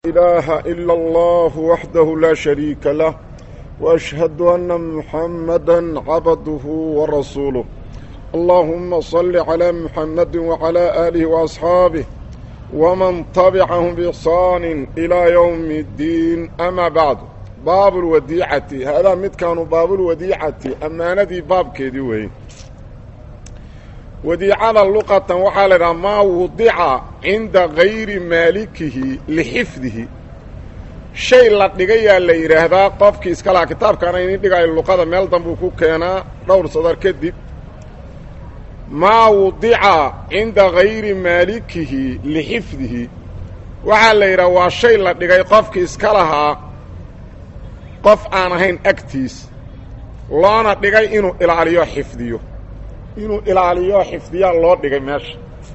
إله إلا الله وحده لا شريك له وأشهد أن محمدا عبده ورسوله اللهم صل على محمد وعلى آله وأصحابه ومن تبعهم بإحسان إلى يوم الدين أما بعد باب الوديعة هذا مد كانوا باب الوديعة أماندي باب كيدي وين wadiicada luqatan waxaa la idhaha maa wudica cinda gayri maalikihi lixifdihi shay la dhigayaa la yidhaahdaa qofkii iska lahaa kitaabkaana inin dhigayo luqada meel danbuu ku keenaa dhowr sadar kadib maa wudica cinda gayri maalikihi lixifdihi waxaa la yidhaha waa shay la dhigay qofkii iska lahaa qof aan ahayn agtiis loona dhigay inuu ilaaliyo xifdiyo inuu ilaaliyo xifdiyaa loo dhigay meesha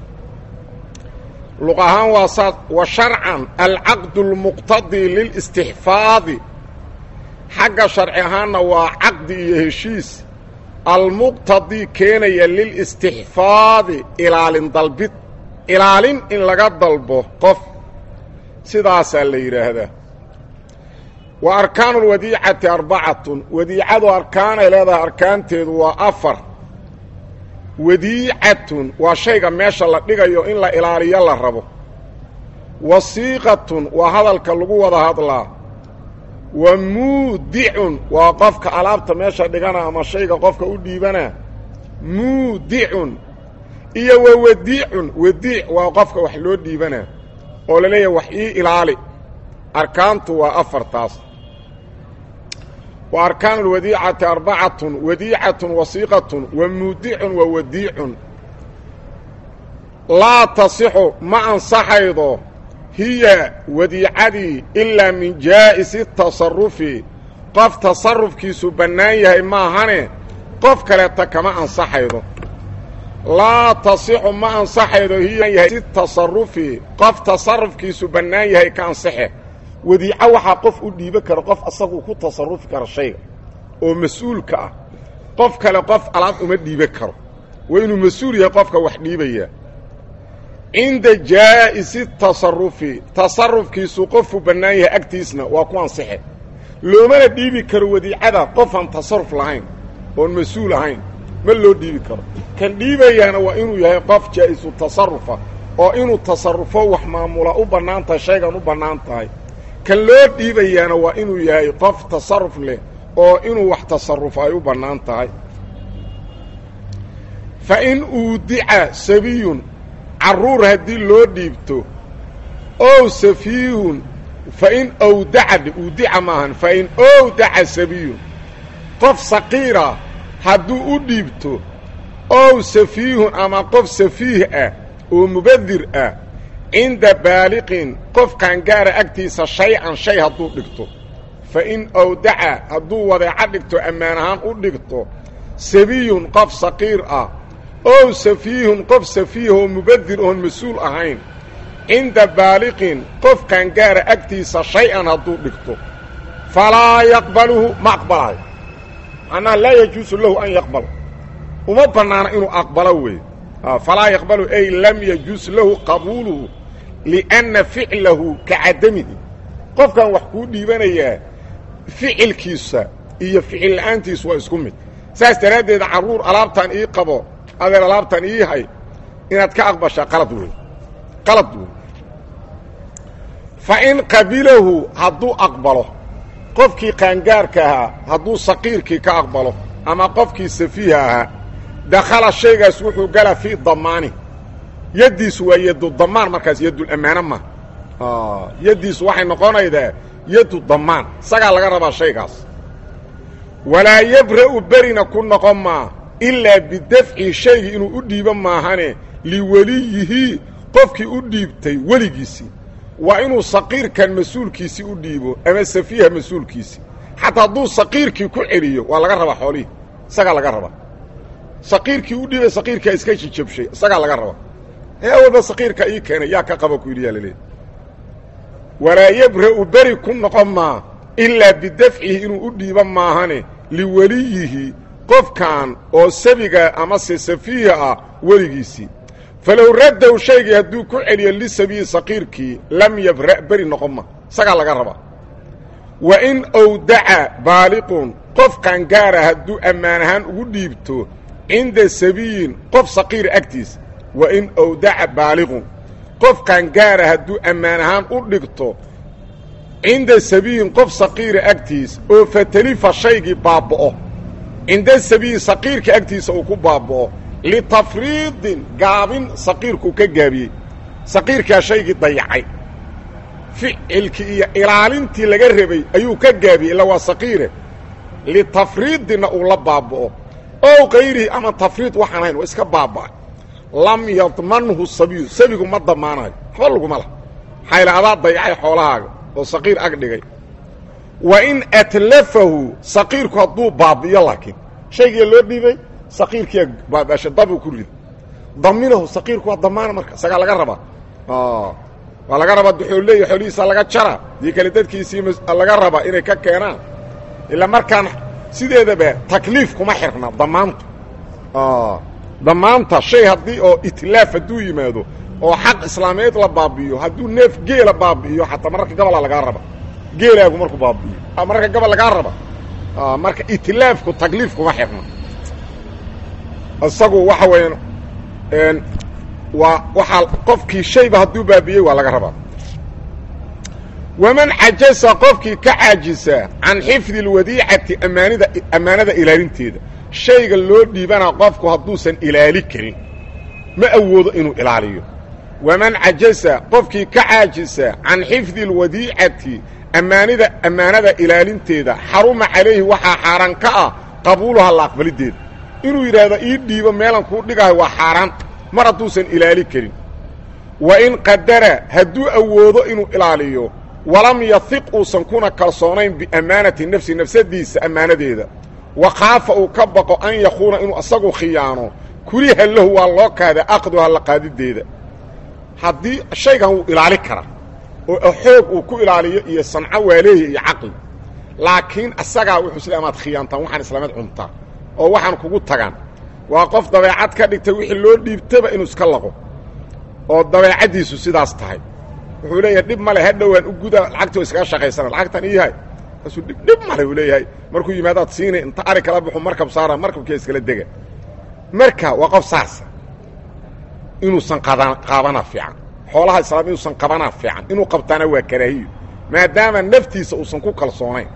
luq ahaan waa saas wa sharcan alcaqdu اlmuqtadii lilistixfaadi xagga sharci ahaanna waa caqdi iyo heshiis almuqtadii keenaya lilistixfaadi ilaalin dalbid ilaalin in laga dalbo qof sidaasaa la yidhaahdaa wa arkaanu اlwadiicati arbacatun wadiicadu arkaanay leedahay arkaanteedu waa afar wadiicatun waa shayga meesha la dhigayo in la ilaaliyo la rabo wasiiqatun waa hadalka lagu wada hadlaa wa muudicun waa qofka alaabta meesha dhigana ama shayga qofka u dhiibana muudicun iyo wa wadiicun wadiic waa qofka wax loo dhiibana oo la leeyahay wax ii ilaali arkaantu waa afartaas wa arkaan اlwadiicati arbacatun wadiicatun wasiiqatun wa muudicun wa wadiicun laa tasixu ma ansaxaydo hiya wadiicadii ilaa min jaa'isi tasarufi qof tasarufkiisu bannaan yahay maahane qof kaleeta kama ansaxaydo laa tasixu ma ansaxaydo hiya tasarufi qof tasarufkiisu bannaan yahay ka ansaxe wadiico waxaa qof u dhiiban kara qof asaguu ku tasarufi kara shayga oo mas-uulka ah qof kale qof alaab uma dhiiban karo waa inuu mas-uul yahay qofka wax dhiibaya cinda jaa'isi tasarufi tasarufkiisu qofuu bannaan yahay agtiisna waa ku ansixe loomana dhiibi karo wadiicada qofaan tasaruf lahayn oon mas-uul ahayn ma loo dhiibi karo kan dhiibayaana waa inuu yahay qof jaa'isu tasarufa oo inuu tasarufo wax maamula u bannaan tahay shaygan u bannaan tahay kan loo dhiibayaana waa inuu yahay qof tasaruf leh oo inuu wax tasarufo ay u bannaan tahay fa in uudica sabiyun carruur haddii loo dhiibto ow safiihun fa in owdaca uudica maahan fa in owdaca sabiyun qof saqiira hadduu u dhiibto ow safiihun ama qof safiih ah oo mubadir ah cinda baaliqin qof qaangaara agtiisa shay-an shay hadduu dhigto fa in owdaca hadduu wadeeco dhigto ammaan ahaan u dhigto sabiyun qof saqiir ah ow safiihun qof safiih oo mubadir oon mas-uul ahayn cinda baaliqin qof qaangaara agtiisa shay-an hadduu dhigto falaa yaqbaluhu ma aqbalayo macnaha laa yajuusu lahu an yaqbala uma bannaana inuu aqbalo wey falaa yaqbalu ay lam yajuus lahu qabuuluhu lianna ficlahu ka cadamihi qofkan wax kuu dhiibanayaa ficilkiisa iyo ficil la'aantiisu waa isku mid saas daraaddeed carruur alaabtaan ii qabo adeer alaabtaan ii hay inaad ka aqbashaa qalad wey qalad wey fa in qabilahu hadduu aqbalo qofkii qaangaarka ahaa hadduu saqiirkii ka aqbalo ama qofkii safiiha ahaa dakhala shaygaas wuxuu galaa fii damaani yaddiisu waa yadu damaan markaas yadulammaano ma yaddiisu waxay noqonaydaa yadu damaan isagaa laga rabaa shaygaas walaa yabra'u berina ku noqon maa ilaa bidafci shaygii inuu u dhiibo maahane liweliyihi qofkii u dhiibtay weligiisii waa inuu saqiirkan mas-uulkiisii u dhiibo ama safiiha mas-uulkiisii xataa hadduu saqiirkii ku celiyo waa laga rabaa xoolihii isagaa laga rabaa saqiirkii u dhiibay saqiirkaa iska jijabshay isagaa laga rabaa ee awalba saqiirka ii keenay yaa ka qaba ku yidhi yaa laleehay walaa yabra'u beri ku noqon maa ilaa bidafcihi inuu u dhiibo maahane liweliyihi qofkan oo sabiga amase safiiha ah weligiisii falow raddow shaygii hadduu ku celiyo lisabiyi saqiirkii lam yabra' beri noqon ma isagaa laga rabaa wa in owdaca baaliqun qof qaangaara hadduu ammaan ahaan ugu dhiibto cinda sabiyin qof saqiira agtiisa wa in owdaca baaliqun qof qaangaara hadduu ammaan ahaan u dhigto cinda sabiyin qof saqiira agtiis oo fatalifa shaygii baaba'o cinda sabiyin saqiirka agtiisa uu ku baaba'o litafriidin gaabin saqiirkuu ka gaabiyey saqiirkaa shaygii dayacay ficilkii iyo ilaalintii laga rabay ayuu ka gaabiyey illa waa saqiire litafriidinna uu la baaba'o ow kayrihi ama tafriid waxaan ahayn waa iska baaba'ay lam yadmanhu sabiyu sabigu ma damaanayo waxba laguma lah xayla adaa dayacay xoolahaaga oo saqiir ag dhigay wa in atlafahu saqiirku hadduu baabi'iyo laakiin shaygiia loo dhiibay saqiirkiia baabasha dabuu ku rida daminahu saqiirku waa damaana marka isagaa laga rabaa waa laga rabaa duxoolleeya xoolihiisa laga jara dii kale dadkiisii laga rabaa inay ka keenaan ilaa markaan sideedaba takliif kuma xirna damaantu damaanta shay haddii oo itlaaf hadduu yimaado oo xaq islaameed la baabi'iyo hadduu neef geela baabi'iyo xataa mararka gabola lagaa raba geelaagu markuu baabi'iyo mararka gabol lagaa raba marka itlaafku takliif kuma xirna isagu waxa weeyaan waa waxaa qofkii shayba hadduu baabi'iyey waa laga rabaa waman cajasa qofkii ka caajisa can xifdi اlwadiicati amaanida ammaanada ilaalinteeda shayga loo dhiibana qofku hadduusan ilaali karin ma awoodo inuu ilaaliyo waman cajasa qofkii ka caajisa can xifdi اlwadiicati ammaanida ammaanada ilaalinteeda xaruma calayhi waxaa xaaraan ka ah qabuuluha la aqbalideeda inuu yidhaahdo ii dhiibo meelan kuu dhigayo waa xaaraan mar hadduusan ilaali karin wa in qadara hadduu awoodo inuu ilaaliyo walam yahiq uusan kuna kalsoonayn biammaanati nafsi nafsadiisa ammaanadeeda wa khaafa uu ka baqo an yakuuna inuu asagu khiyaano kuriha lahu waa loo kaada aqduha la qaadideeda haddii shaygan wuu ilaali karaa oo xoog uu ku ilaaliyo iyo sanco waaleeya iyo caqli laakiin asagaa wuxuu sida amaad khiyaantaan waxaan islaameed cuntaa oo waxaan kugu tagaan waa qof dabeecad ka dhigtay wixii loo dhiibtaba inuu iska laqo oo dabeecaddiisu sidaas tahay wuxuu leeyahay dhib male hadhowaan u guda lacagtoo iskaga shaqaysana lacagtan iyahay kaasuu dhib dhib male uu leeyahay markuu yimaadaad siinay inta ari kala baxu markab saara markabkia iskala dega marka waa qof saasa inuusan qaabanaa fiican xoolaha islaam inuusan qabanaa fiican inuu qabtaana waa karaahiyo maadaama naftiisa uusan ku kalsoonayn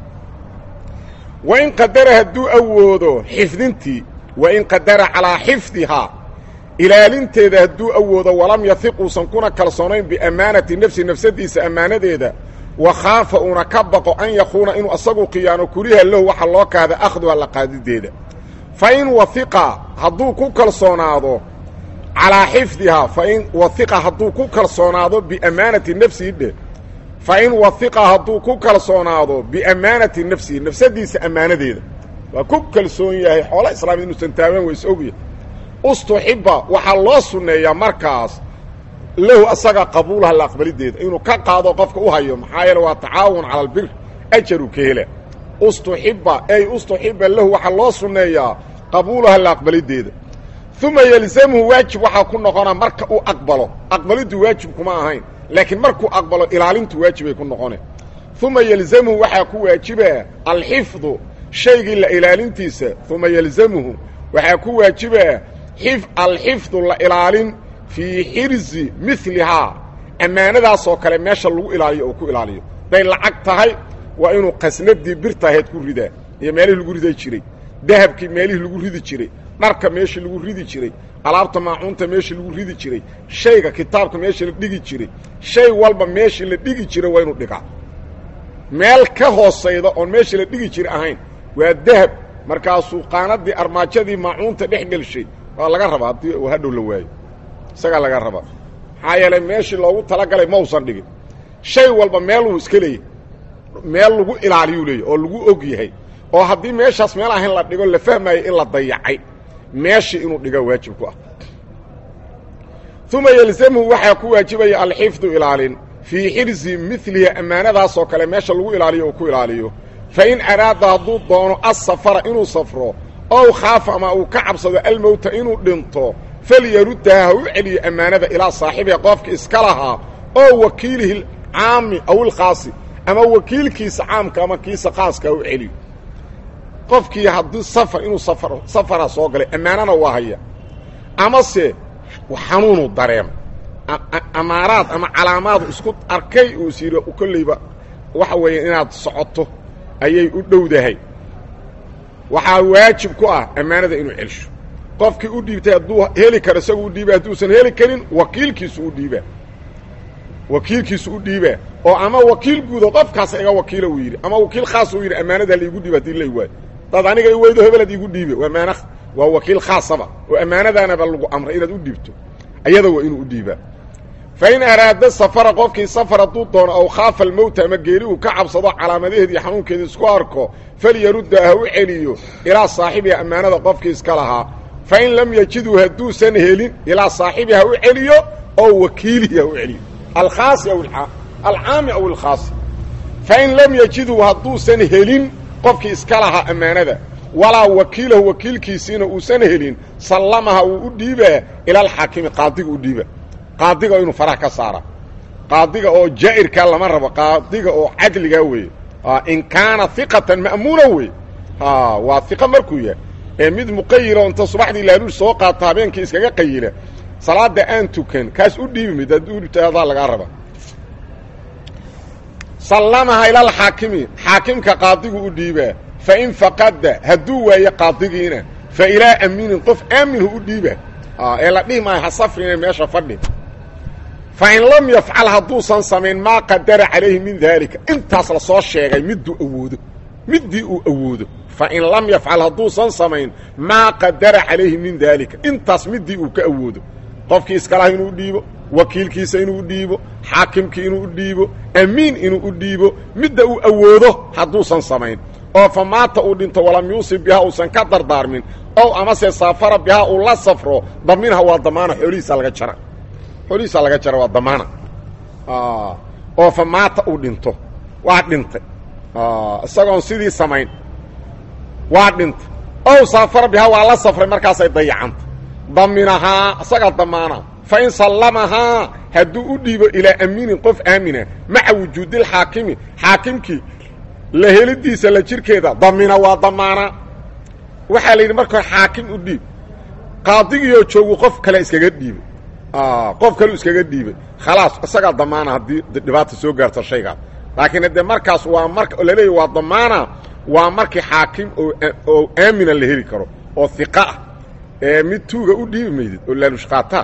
wain qadara hadduu awoodo xifdintii wain qadara calaa xifdihaa ilaalinteeda hadduu awoodo walam yahiq uusan kuna kalsoonayn biammaanati nafsi nafsadiisa ammaanadeeda wa khaafa uuna ka baqo an yakuuna inuu asagu khiyaano kuriha lahu waxa loo kaada akhduha la qaadideeda fa in wahiqa hadduu ku kalsoonaado calaa xifdihaa fain wahiqa hadduu ku kalsoonaado biammaanati nafsihi dheh fa in wahiqa hadduu ku kalsoonaado biammaanati nafsihi nafsadiisa ammaanadeeda waa ku kalsoon yahay xoola islaamid inuusan taaban ways ogyahay ustuxiba waxaa loo sunneeyaa markaas lahu asaga qabuulaha la aqbalideeda inuu ka qaado qofka u hayo maxaa yeele waa tacaawun cala albir ajaru ka hela ustuxiba ey ustuxiba lahu waxaa loo sunneeyaa qabuulaha la aqbalideeda uma yelzamhu waajib waxaa ku noqonaa marka uu aqbalo aqbaliddu waajib kuma ahayn laakiin markuu aqbalo ilaalintu waajibay ku noqone uma yelzamhu waxaa ku waajiba alxifdu shaygii la ilaalintiisa uma yelzamhu waxaa ku waajiba alxifdu la ilaalin fii xirzi milihaa ammaanadaasoo kale meesha lagu ilaaliyo oo ku ilaaliyo hadday lacag tahay waa inuu qasnadii birtaaheed ku ridaa iyo meelihii lagu rida jiray dahabkii meelihii lagu ridi jiray dharka meeshii lagu ridi jiray alaabta maacuunta meeshii lagu ridi jiray shayga kitaabka meeshii la dhigi jiray shay walba meeshii la dhigi jiray waa inuu dhigaa meel ka hoosayda oon meeshii la dhigi jira ahayn waa dahab markaasuu qaanadii armaajadii maacuunta dhex gelshay waa laga rabaa haddii uu hadhow la waayo isagaa laga rabaa maxaa yeelay meeshii loogu talagalay ma usan dhigin shay walba meeluu iska leeyahy meel lagu ilaaliyuu leeyahy oo lagu og yahay oo haddii meeshaas meel ahayn la dhigo la fahmaayo in la dayacay meeshii inuu dhiga waajib ku ah uma yelzamhu waxaa ku waajibaya alxifdu ilaalin fii xirzi milihi ammaanadaasoo kale meesha lagu ilaaliyo uu ku ilaaliyo fain araada hadduu doono asafara inuu safro ow khaafa ama uu ka cabsado almowta inuu dhinto falyaruddaha ha u celiyo ammaanada ilaa saaxibiha qofka iska lahaa oo wakiilihi alcaami aw ilkhaasi ama wakiilkiisa caamka ama kiisa khaaska u celiyo qofkii haddii safar inuu safar safara soo galay ammaanana waa haya amase xanuunu dareema amaaraad ama calaamaadu isku arkay uu is yidhi kolleyba waxa weeye inaad socoto ayay u dhowdahay waxaa waajib ku ah ammaanada inuu celsho qofkii u dhiibtay hadduu heli karo isagu u dhiiba hadduusan heli karin wakiilkiisu u dhiibaa wakiilkiisu u dhiibaa oo ama wakiil guudo qofkaas iga wakiila uu yidhi ama wakiil khaas uu yidhi ammaanada laigu dhiiba hadii lay waayo dad aniga i weydo hebelad iigu dhiibe waa ammaana waa wakiil khaasaba oo ammaanadaanaba lagu amray inaad u dhiibto ayada waa inuu u dhiibaa fa in araada safara qofkii safar hadduu doono aw khaafa almowta ama geeri uu ka cabsado calaamadaheed iyo xanuunkeeda isku arko falyarudda ha u celiyo ilaa saaxibiha ammaanada qofkii iska lahaa fa in lam yajiduu hadduusan helin ilaa saaxibi ha u celiyo oo wakiilihi ha u celiyo alkhaasi aw alcaami aw alkhaasi fa in lam yajiduu hadduusan helin qofkii iska lahaa ammaanada walaa wakiilahu wakiilkiisiina uusan helin sallamaha wuu u dhiibaa ila alxaakimi qaadiga u dhiiba qaadiga inuu faraha ka saara qaadiga oo jaa'irkaa lama rabo qaadiga oo cadligaa weeye in kaana hiqatan ma'muuna wey waa hiqa markuu yahay ee mid muqayila inta subaxdii laaluush soo qaata habeenkii iskaga qayila salaada aan tukan kaas u dhiibi mid haddii u dhibta adaa lagaa raba sallamaha ila alxaakimi xaakimka qaadigu u dhiibaa fa in faqada hadduu waayo qaadigiina fa ilaa amiinin qof aaminhu u dhiiba ee la dhihi maayo ha safrine meesha fadhi fa in lam yafcal hadduusan samayn maa qadara calayhi min daalika intaas la soo sheegay midduu awoodo middii uu awoodo fa in lam yafcal hadduusan samayn maa qadara calayhi min daalika intaas middii uu ka awoodo qofkii iskalaha inuu dhiibo wakiilkiisa inuu dhiibo xaakimkii inuu dhiibo amiin inuu u dhiibo midda uu awoodo hadduusan samayn oo fa maata uu dhinto walam yuusib bihaa uusan ka dardaarmin ow amase saafara bihaa uu la safro daminha waa damaana xoolihiisa laga jara xoolihiisa laga jara waa damaana oo fa maata uu dhinto waa dhintay isagoon sidii samayn waa dhintay ow saafara bihaa waa la safray markaasay dayacanta daminahaa isagaa damaana fa in sallamahaa hadduu u dhiibo ilaa amiinin qof aamina maca wujuudilxaakimi xaakimkii la helidiisa la jirkeeda damina waa damaana waxaa la yidhi marka hore xaakim u dhiib qaadigiioo joogu qof kale iskaga dhiibay qof kaleu iskaga dhiibay khalaas isagaa damaana haddii dhibaata soo gaarto shaygaas laakiin haddee markaas waa marka laleeyahy waa damaana waa markii xaakim oo aamina la heli karo oo hiqa ah ee mid tuuga u dhiibi maydid oo laalushqaataa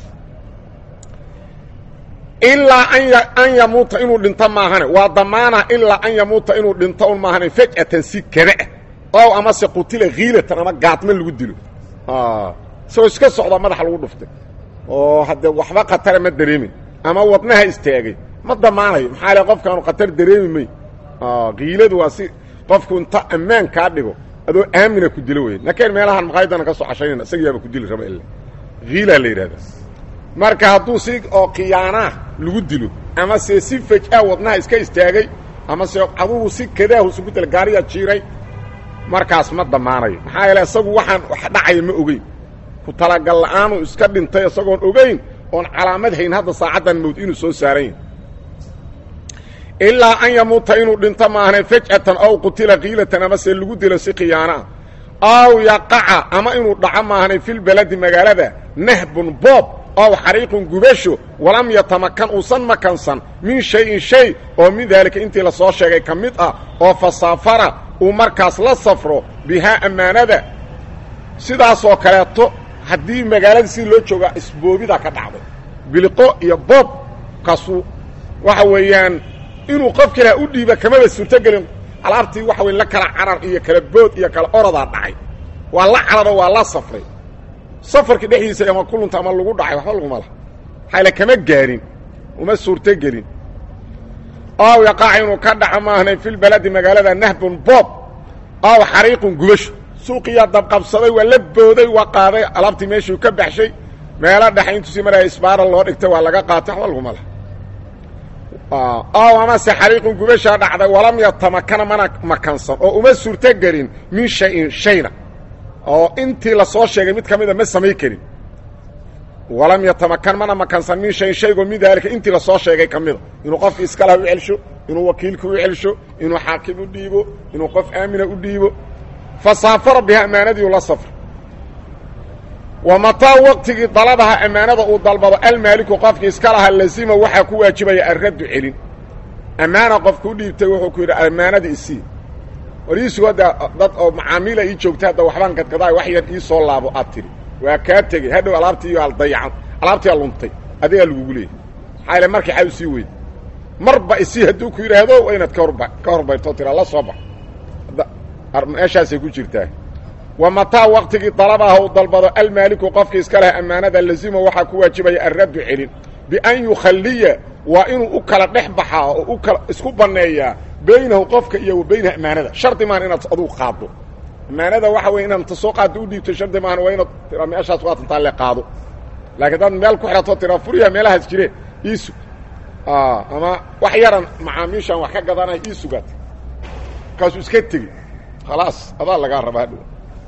ilaa an yamuuta inuu dhinto maahane waa damaana ilaa an yamuuta inuu dhinto un maahane faj'atan si kabaah ow amase qutila khiilatan ama gaadma lagu dilo isagoo iska socdaa madaxa lagu dhuftay oo haddee waxba khatara ma dareemin ama wadnaha istaagay ma damaanayo maxaa le qofkaanu khatar dareemi may kiiladu waa si qofku inta ammaan kaa dhigo adoo aamina ku dilo wey nakeen meelahaan maqaayadana ka soo cashaynayna isagiyaaba ku dili raba ila hiilaa la yidhahdaa marka hadduu si oo khiyaanaah lagu dilo ama se si faj-a wadnaha iska istaagay ama se adugu si kadaahu isugu dila gaariyaa jiiray markaas ma damaanayo maxaa yeele isagu waxaan wax dhacaya ma ogeyn ku talagal la-aanu iska dhintay isagoon ogeyn oon calaamad hayn hadda saacaddan mawd inuu soo saaran yahay ilaa an yamuuta inuu dhinto maahane faj'atan aw qutila kiilatan ama se lagu dilo si khiyaanaah aw yaqaca ama inuu dhaco maahane filbaladi magaalada nahbun boob ow xariiqun gubasho walam yatamakan uusan makansan min shayin shay oo min daalika intii la soo sheegay ka mid ah oo fasaafara uu markaas la safro bihaa ammaanada sidaasoo kaleeto haddii magaalada sidii loo joogaa isboobidaa ka dhacday biliqo iyo boob kaasu waxa weeyaan inuu qof kale u dhiiba kamaba suurtogelin alaabtii waxa weyn la kala carar iyo kala bood iyo kala orodaa dhacay waa la cararo waa la safray safarkii dhexdiisa ama kulunta ama lagu dhacay waxba laguma laha maxayle kama gaarin uma suurtogelin ow yaqaac inuu ka dhaco maahnay filbaladi magaalada nahbun boob ow xariiqun gubasho suuqiyaa dabqabsaday waa la booday waa qaaday alaabtii meeshuu ka baxshay meelo dhexe intuusii maraya isbaara loo dhigtay waa laga qaatay waxba laguma laha ow amase xariiqun gubashaa dhacday walam yatamakana mana makansan oo uma suurto gelin min shayin shayna oo intii la soo sheegay mid ka mida ma samay karin walam yatamakan mana makansan min shayn shaygoo min daalika intii la soo sheegay ka mida inuu qofki iskalaha u celsho inuu wakiilka u celsho inuu xaakim u dhiibo inuu qof aamina u dhiibo fa saafara biha ammaanadiiu la safra wa mataa waqtigii dalabaha ammaanada uu dalbado almaaliku qofkii iska lahaa lazima waxaa ku waajibaya arraddu celin ammaana qofku u dhiibtay wuxuu ku yidhi ammaanadii isii war iisugu hadda dad oo macaamiila ii joogta hadda waxbaan gadgadaay wax yar ii soo laabo aad tidhi waa kaa tegey hadhow alaabtii al dayacan alaabtii a luntay adigaa lagugu leeyay maxaa ile markii xaw sii weyda marba isii hadduu ku yidhaahdo waa inaad kahorba ka horbayrtoo tiraa la soo bax meeshaasay ku jirtaa wa mataa waqtigii dalabaha uu dalbado almaaliku qofkii iska leh ammaanada lazima waxaa ku waajibaya arraddu celin bian yukhalliya waa inuu u kala dhex baxaa oo u kala isku banneeyaa baynahu qofka iyo wa baynaha ammaanada shardi maan inaad adugu qaaddo ammaanada waxa weye inaad ta soo qaaddo u dhiibto shardi maahan waa inaad tiraa meeshaas waa tantaa le qaado laakiin hadaad meel ku xidhatoo tiraa furiya meelahaas jireen iisug ama wax yaran macaamiishaan wax ka gadanaya iisugaat markaasuu iska tegi khalaas adaa lagaa rabaa hadhow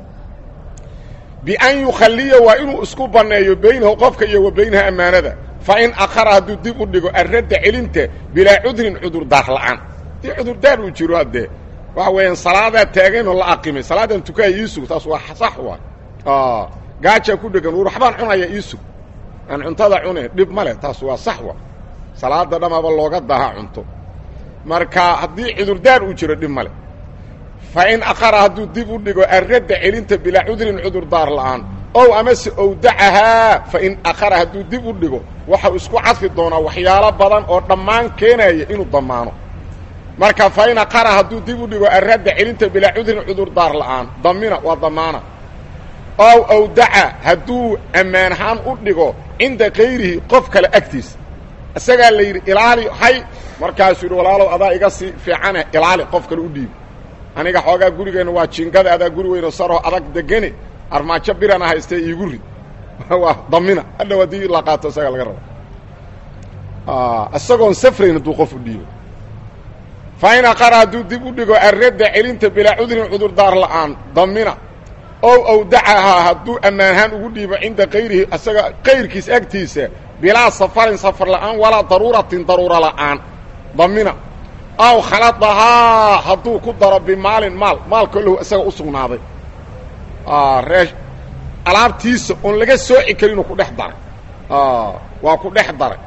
bian yukhalliya waa inuu isku banneeyo baynahu qofka iyo wa baynaha ammaanada fa in akhara hadduu dib u dhigo arradda celinta bilaa cudrin cudurdaar la'aan dii cudurdaar uu jiro haddee waxa weeyaan salaadaa taaganoo la aqimay salaadan tukaaya iisug taas waa sax waay gaajaa ku dhegan war waxbaan cunaya iisug aan cuntada cune dhib ma leh taas waa sax wa salaada dhamaba looga daha cunto marka haddii cudurdaar uu jiro dhib ma leh fa in akhara hadduu dib u dhigo arradda celinta bilaa cudrin cudurdaar la'aan ow amase owdacahaa fa in akhara hadduu dib u dhigo waxau isku cadfi doonaa waxyaalo badan oo dhammaan keenaya inuu damaano marka fa in akhara hadduu dib u dhigo arradda celinta bilaa cudrin cudurdaar la'aan damina waa damaana ow owdaca hadduu ammaan ahaan u dhigo cinda kayrihi qof kale agtiisa isagaa la yidhi ilaali hay markaasuu yidhi walaalow adaa iga sii fiicane ilaali qof kale u dhiibi aniga xoogaa gurigeenna waa jiingada adaa guri weyno saroo adag degene armaajo birana haystee iigu rid waa damina hadhow haddii la qaato isagaa laga raba isagoon safrayn hadduu qof u dhiibo fa in aqara hadduu dib u dhigo arradda celinta bilaa cudrin cudurdaar la'aan damina ow awdacahaa hadduu ammaanhaan ugu dhiibo cinda kayrihi isaga kayrkiis agtiisa bilaa safarin safar la'aan walaa daruuratin daruura la'aan damina aw khaladahaa hadduu ku daro bimaalin maal maalkoo lahu isaga u sugnaaday ree alaabtiisa oon laga sooci karinuu ku dhex daray waa ku dhex daray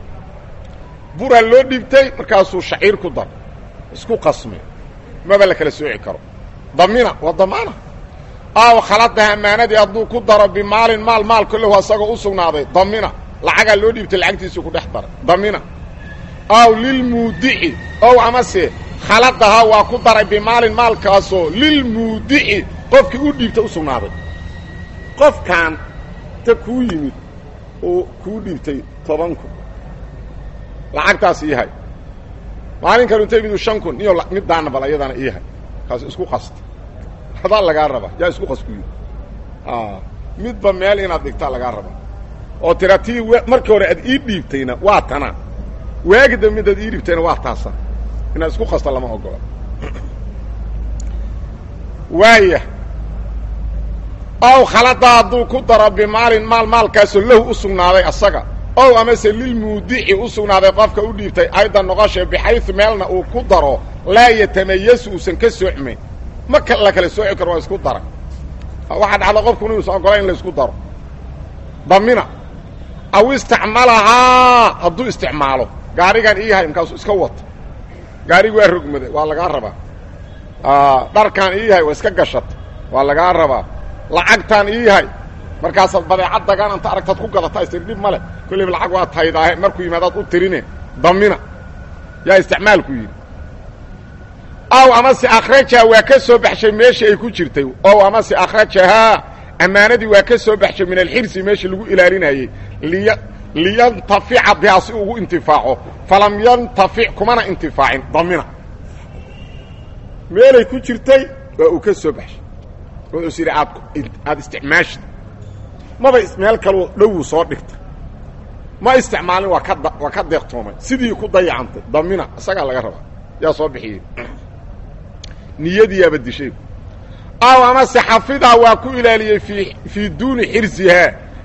buraa loo dhiibtay markaasuu shaciir ku daray isku qasmay maba la kala sooci karo damina waa damaana aw khaladaha ammaanadii hadduu ku daro bimaalin maal maalko lahu asagoo u sugnaaday damina lacagaa loo dhiibtay lacagtiisuu ku dhex daray damina aw lilmuudici ow amase khaladahaa waa ku daray bimaalin maalkaasoo lilmuudici qofkii u dhiibta u sugnaaday qofkan ta kuu yimid oo kuu dhiibtay toban kun lacagtaas iihay maalin kanu inta yimid shan kun iyo middaana bal ayadana iihay kaas isku qasta adaa lagaa rabaa yaa isku qas ku yidhi midba meel inaad dhigtaa lagaa rabaa oo tira tii markii hore aad ii dhiibtayna waa tana waagida midaad ii dhiibtayna waa taasa inaad isku qasta lama ogola waaya ow khalada hadduu ku daro bimaalin maal maalkaasoo lahu u sugnaaday asaga ow amase lilmuudici u sugnaaday qofka u dhiibtay aydan noqoshee bixayu meelna uu ku daro laa yatamayasu uusan ka soocmayn ma la kala sooci karo waa isku dara waxaa dhacda qofkun inuusan ogolayn in la isku daro damina aw istacmalahaa hadduu isticmaalo gaarigan ii yahay markaasuu iska wata gaarigi waa rogmada waa lagaa rabaa dharkaan ii yahay waa iska gashata waa lagaa rabaa lacagtaan ii yahay markaasaad badeecad dagaan anta aragtaad ku gadataa istir dhib ma leh kollayba lacag waa taydaahe markuu yimaadaad u tirine damina yaa isticmaalku yidhi ow amase akhrajaha waa ka soo baxshay meeshii ay ku jirtay ow amase akhrajahaa ammaanadii waa ka soo baxshay min alxirsi meeshii lagu ilaalinayey liy liyantafica bihaa si ugu intifaaco falam yantafic kumana intifaacin damina meelay ku jirtay waa uu ka soo baxshay wuxuus yidhi aad aada isticmaashid maba meel kaloo dhowuu soo dhigta ma isticmaalin waa ka waa ka deeqtoomay sidii ku dayacantay damina isagaa laga rabaa yaa soo bixiyey niyadiyaaba dishay aw amase xafidaa waa ku ilaaliyey fii fii duuni xirsihaa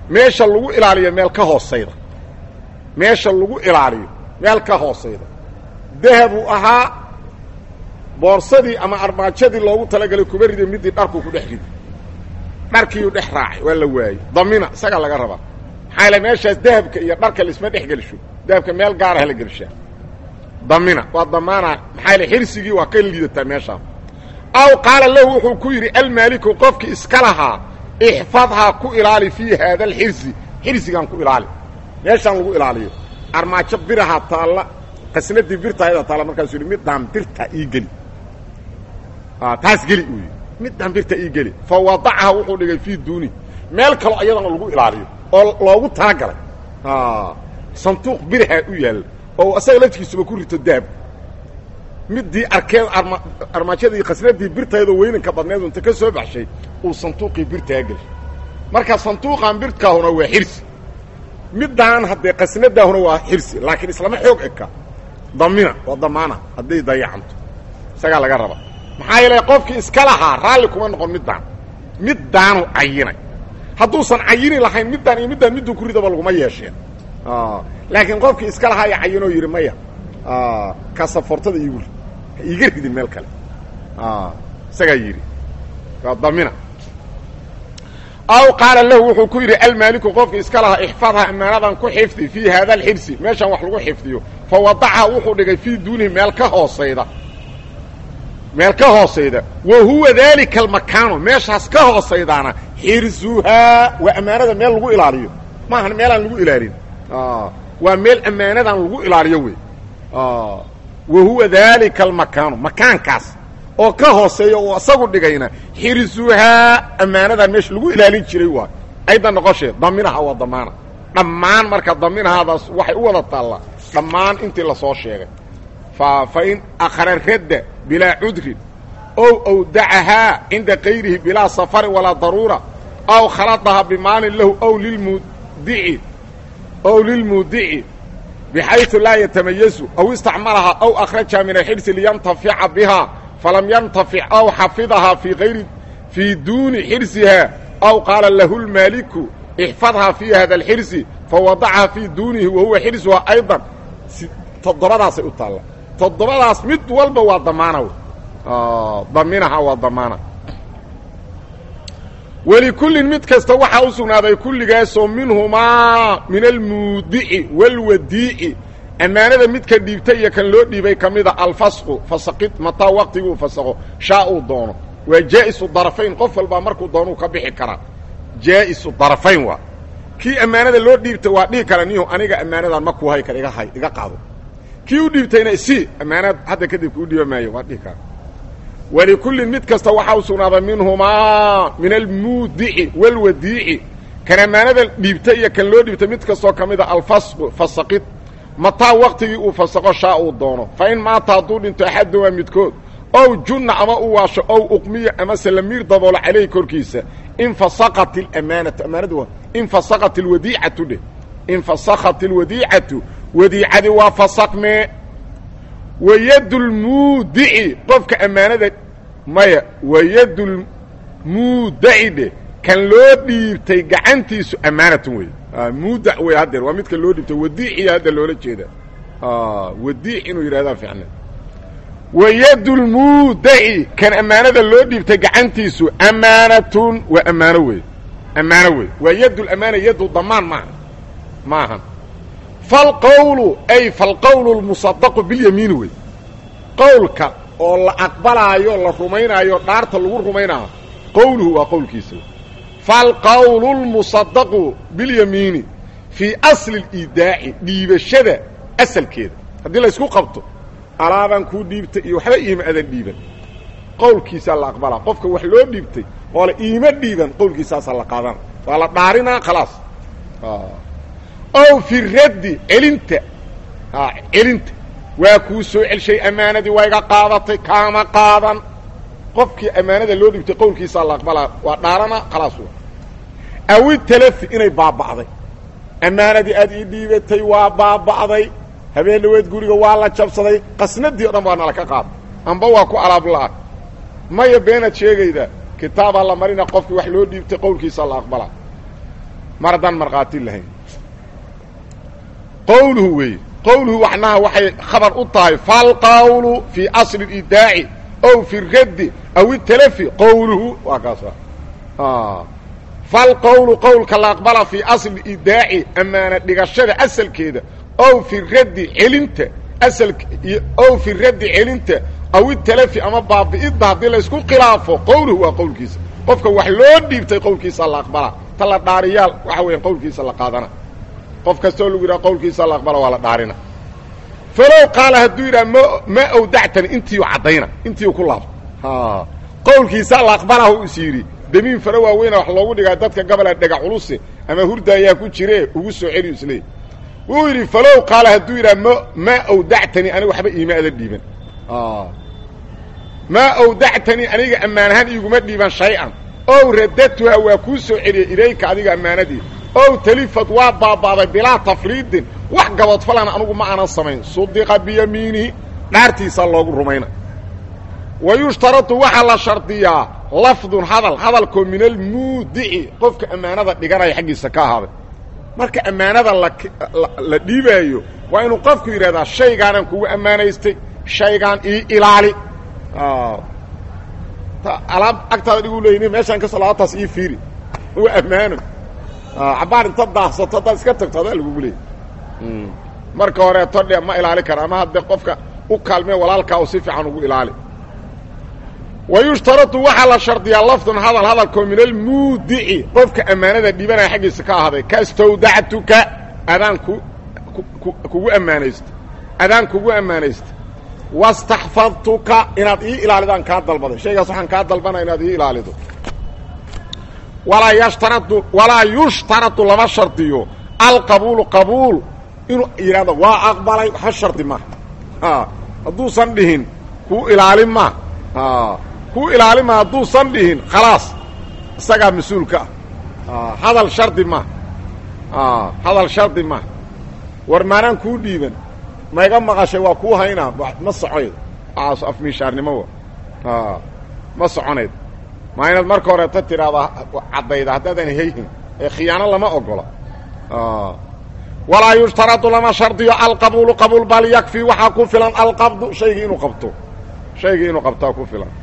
meesha lagu ilaaliyo meel ka hoosayda meesha lagu ilaaliyo meel ka hoosayda dahabuu ahaa boorsadii ama armaajadii loogu talagalay kuba riday midii dharkuu ku dhex riday dharkiiyuu dhex raacay waa la waayey damina isagaa laga rabaa maxaa yaele meeshaas dahabka iyo dharka laisma dhex gelisho dahabka meel gaaraha la gelishaa damina waa damaana maxaa yaele xirsigii waa ka liidataa meeshaa aw qaala lahu wuxuu ku yidhi almaaliku qofkii iska lahaa ixfadhaa ku ilaali fii haada alxirsi xirsigaan ku ilaali meeshaan lagu ilaaliyo armaajo birahaa taalla qasnadii birtaayada taalla markaasuu yidhi middaan birta ii geli taas geli uu yidhi middaan birta ii geli fa wadacaha wuxuu dhigay fii duuni meel kaloo iyadana lagu ilaaliyo oo loogu talagalay sanduuq biraha u yaalla oo asaga laftigiisuba ku rito daab midii arkeed arma armaajadii khasnadii birtaydoo weynanka badneedu inta ka soo baxshay uu sanduuqii birtaa gelshay marka sanduuqan birkaahuna waa xirsi middaan haddee qasnadaahuna waa xirsi laakiin islama xoog eka damina waa damaana hadday dayacanto isagaa laga raba maxaa yeelay qofkii iska lahaa raalli kuma noqon middaan middaanu cayinay hadduusan cayini lahayn middaan iyo middaan midduu ku ridaba laguma yeesheen laakiin qofkii iska lahaa ya cayinoo yidhi maya kasafortada iigu rid ha iiga ridin meel kale isagaa yidhi waa damina aw qaala lahu wuxuu ku yidhi almaaliku qofkii iska lahaa ixfadha ammaanadan ku xifdi fii haada alxirsi meeshaan wax lagu xifdiyo fa wadacaha wuxuu dhigay fii duunihi meel ka hoosayda meel ka hoosayda wa huwa daalika almakaanu meeshaas ka hoosaydaana xirsuhaa waa ammaanada meel lagu ilaaliyo maahan meelaan lagu ilaalin waa meel ammaanadan lagu ilaaliyo wey wa huwa daalika almakaanu makaankaas oo ka hooseeya uu isagu dhigayna xirsuhaa ammaanadan meesha lagu ilaalin jiray waay ayda noqoshee daminaha waa damaana dhammaan marka daminahaadaas waxay u wada taallaa dhammaan intii lasoo sheegay fa fa in akhra radda bilaa cudrin ow awdacahaa cinda kayrihi bilaa safarin walaa daruura aw khaladaha bimaalin lahu ow lilmudici ow lilmuudici bxayثu laa yatamayazu aw istacmalahaa aw akhrajaha min alxirsi liyantafica bihaa falam yantafic aw xafidahaa fii ayri fii duuni xirsihaa aw qaala lahu lmaaliku ixfadhaa fii hada alxirsi fawadacaha fii duunihi wahuwa xirsuhaa ayضa toddobadaasay u taalla toddobadaas mid walba waa damaana daminaha waa damaana welikullin mid kasta waxaa u sugnaaday kulligaasoo minhumaa min almuudici wاlwadiici ammaanada midka dhiibtay iyo kan loo dhiibay ka mida alfasqu fasaqid mataa waqtiguu fasaqo shaa uu doono waa jaa'isu darafayn qof walbaa markuu doonuu ka bixi karaa jaa'isu darafayn waa kii ammaanada loo dhiibtay waa dhihi kara nihu aniga ammaanadan ma kuu hay kar iga hay iga qaado kii u dhiibtayna isi ammaanad hadda kadib kuu dhiiba maayo waa dhihi kara walikullin mid kasta waxaa u sugnaaday minhumaa min almuudici wاlwadiici kan ammaanada dhiibtay iyo kan loo dhiibtay mid kastoo ka mida alfasqu fasaqid mataa waqtigii uu fasaqo shaa uu doono fa in maata hadduu dhinto axadumaa midkood ow junna ama u waasho ow uqmiya ama salamiir daboolo calayhi korkiisa infasaqat اlamaanatu ammaanadu waa infasaqat اlwadiicatu dheh infasakhat اlwadiicatu wadiicadii waa fasaqmee wayad lmuudici qofka ammaanada maya wayad lmuudaci dheh kan loo dhiibtay gacantiisu ammaanatun wey muudac wey haddeer waa midka loo dhiibtay wadiiciya hadda loola jeeda wadiic inuu yidhahdaa ficna wayad lmuudaci kan ammaanada loo dhiibtay gacantiisu ammaanatun waa ammaano wey ammaano wey waa yadulamaana yadu damaan maaha maahan falqowlu ay falqowlu lmusadaqu bilyamiini wey qowlka oo la aqbalaayo la rumaynaayo dhaarta lagu rumaynaayo qowluhu waa qowlkiisa falqowlu lmusadaqu bilyamiini fii asli اliidaaci dhiibashada asalkeeda haddii la ysku qabto alaabaan kuu dhiibtay iyo waxba iima adan dhiiban qowlkiisaa la aqbalaa qofka wax loo dhiibtay oo la iima dhiiban qowlkiisaasaa la qaadana waa la dhaarinaa khalaas ow fi raddi celinta celinta waa kuu soo celshay ammaanadii waa iga qaadatay kaama qaadan qofkii ammaanada loo dhibtay qowlkiisaa la aqbalaa waa dhaarana khalaas wa awi talafi inay baaba'day ammaanadii aad ii dhiibatay waa baaba'day habeen dhaweed guriga waa la jabsaday qasnadii o dhan baa nala ka qaada amba waa ku alaab la'a maya beenaad sheegayda kitaabaa la marina qofkii wax loo dhiibtay qowlkiisaa la aqbalaa mar haddaan markhaati lahayn qowluhu weeye qowluhu waxnaha waxay khabar u tahay falqawlu fii asli اidaaci ow fi raddi aw italafi qowluhu waa kaasa falqowlu qowlka la aqbala fii asli idaaci ammaana dhigashada asalkeeda ow fi raddi celinta asal ow fi raddi celinta aw italafi ama baabi'idda haddii laysku khilaafo qowluhu waa qowlkiisa qofka wax loo dhiibtay qowlkiisa la aqbalaa ta la dhaariyaal waxa weya qowlkiisa la qaadana qof kastoo lagu yidhaha qowlkiisa la aqbala waa la dhaarina falow qaala hadduu yidhaha ma ma awdactani intiiu caddayna intiiu ku laabto qowlkiisa la aqbala hu is yidhi damiin fara waaweyna wax loogu dhigaa dadka gabola dhega culuse ama hurda ayaa ku jire ugu soo celiyu isleey wuu yidhi falow qaala hadduu yidhaha ma maa awdactani aniga waxba iima ada dhiiban maa awdactanii aniga ammaanahaan iiguma dhiiban shay-an ow radatuha waa kuu soo celiyey ilayka adiga ammaanadii ow talifad waa baaba'day bilaa tafriidin wax gabadfalana anugu ma aanan samayn sudiqa biyamiinihi dhaartiisaa loogu rumayna wa yushtaradu waxaa la shardiyaa lafdun hadal hadalkoo min almuudici qofka ammaanada dhiganaya xaggiisa ka ahaaday marka ammaanada la dhiibaayo waa inuu qofku yidhahdaa shaygaanaan kugu ammaanaystay shaygaan ii ilaali alaab agtaada dhigu leeyni meeshaan ka soo laabataas ii fiiri waa ammaano cabaar inta daahsato haddaad iska tagto adaa lagugu leeyay marka horeeto dhe ma ilaali kara ama haddee qofka u kaalmee walaalkaa u si fiican ugu ilaali wa yushtaradu waxaa la shardiyaa lafdun hadal hadalkoo min almuudici qofka ammaanada dhibanaya xaggiisa ka ahaaday kastawdactuka adaan ku kugu ammaanaysta adaan kugu ammaanaysta wastaxfadtuka inaad ii ilaalidaan kaa dalbaday shaygaas waxaan kaa dalbanaya inaad ii ilaalido walaa yashtaradu walaa yushtaradu lama shardiyo alqabuulu qabuul inuu yidhahdo waa aqbalay waxba shardi ma hadduusan dhihin kuu ilaalin ma kuu ilaalin ma hadduusan dhihin khalaas isagaa mas-uulka ah hadal shardi ma hadal shardi ma war maanaan kuu dhiiban ma iga maqashay waa kuu haynaa ma socoyd waaas afmiishaarnimo ma soconayd maa inaad marka horeeta tidhaahdaa caddayda haddaadan hayhin ee khiyaano lama ogola walaa yushtaradu lama shardiyo alqabuulu qabuul bal yakfii waxaa ku filan alqabdu shaygii inuu qabto shaygii inuu qabtaa ku filan